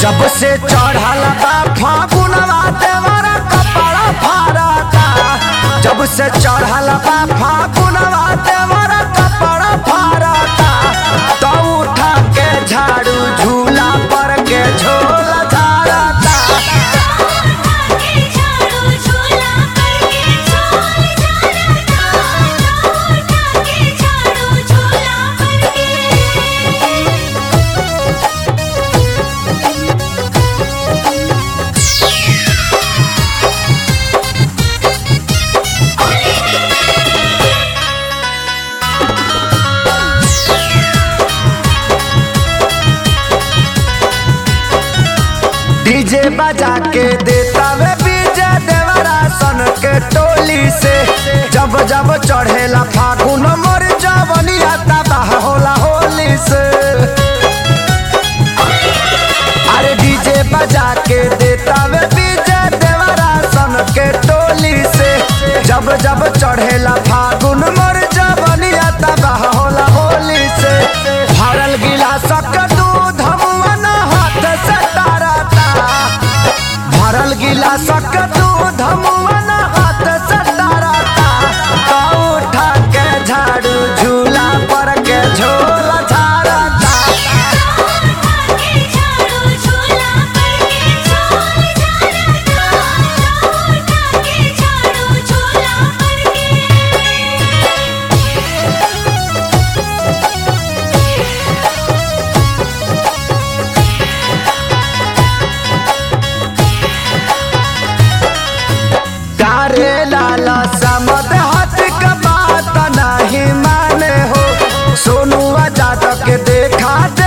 जब से चढ़ल बा फागुनवा देवरा कपड़ा फारता जब से चढ़ल बा फागुनवा देवरा कपड़ा फारता तो उठा के झाड़ू झूला पर के झोला झाड़ता के झाड़ू झूला करके झोल झाड़ता उठा के झाड़ू झूला करके डीजे बजा के देता वे बीजे देवरा सन के टोली से जब जब चढ़ेला फागुन मोर जवनिया तबाह होला होली से अरे डीजे बजा के देता वे बीजे देवरा सन के टोली से जब जब चढ़ेला फागुन मोर जवनिया तबाह होला होली से भरल गिलासक दूध मुअन हाथ से तारता भरल गिलासक दूध मुअन हाथ से तारता तो उठा के झाड़ू झूला पर के झोला झाड़ता के झाड़ू झूला करके झोल झाड़ता उठा के झाड़ू झूला करके तारे लाला समद हाथ का बात नहीं माने हो सोनुआ जादव के देखा